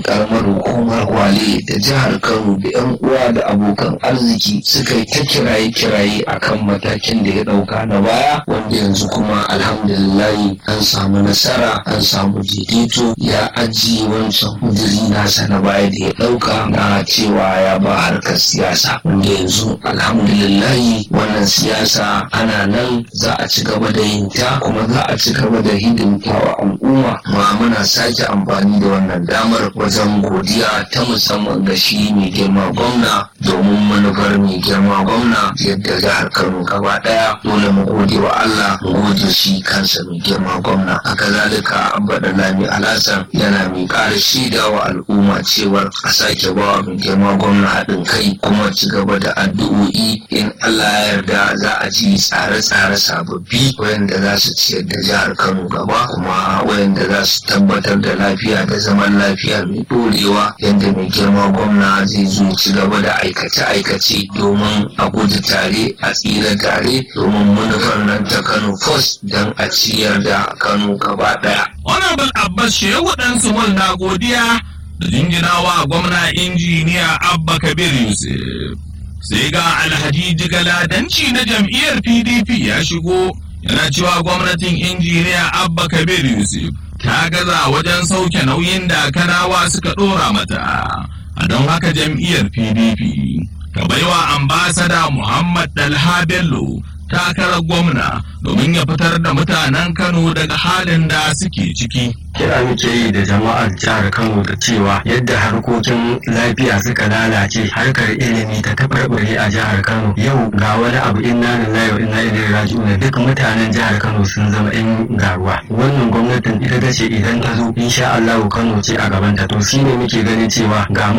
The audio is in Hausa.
karamar hukumar Gwale da jihar Kano da 'yan uwa da abokan arziki suka yi ta kiraye-kiraye akan matakin da ya ɗauka na baya wanda yanzu kuma alhamdulillahi an samu nasara an samu daidaito ya ajiye wancan kudiri nasa na baya da ya ɗauka na cewa ya ba harkar siyasa wanda yanzu alhamdulillahi wannan siyasa ana nan za a ci gaba da yin ta kuma za a ci gaba da hidimta wa al'umma ma muna sake amfani da wannan damar wajen godiya ta musamman ga shi mai girma gwamna domin manufar mai girma gwamna yadda jihar kano gaba daya dole mu gode wa allah mu gode shi kansa mai girma gwamna haka zalika abba lami alhassan yana mai ƙara shaida wa al'umma cewar a sake ba wa mai girma gwamna haɗin kai kuma ci gaba da addu'o'i in allah ya yarda za a ji tsare-tsare sababbi wayanda za su ciyar da jihar kano gaba kuma wayanda za su tabbatar da lafiya da zaman lafiya mai ɗorewa yadda mai girma gwamna zai zo ci gaba da aikace-aikace domin a gudu tare a tsira tare domin manufar nan ta kano first don a ciyar da kano gaba ɗaya. honorable abbas shehu dan sumul na godiya da jinginawa gwamna injiniya abba kabir yusuf sai ga alhaji jigaladanci na jam'iyyar pdp ya shigo yana cewa gwamnatin injiniya abba kabir yusuf ta gaza wajen sauke nauyin da kanawa suka ɗora mata a don haka jam'iyyar pdp ta baiwa ambasada muhammad dalha bello takarar gwamna domin ya fitar da mutanen kano daga halin da suke ciki kira muke yi da jama'ar jihar Kano da cewa yadda harkokin lafiya suka lalace harkar ilimi ta tabarbare a jihar Kano yau ga wani abu inna lillahi wa inna ilaihi raji'un duk mutanen jihar Kano sun zama yan garuwa wannan gwamnatin ita ta ce idan ta zo insha Allah Kano ce a gabanta to shine muke ganin cewa ga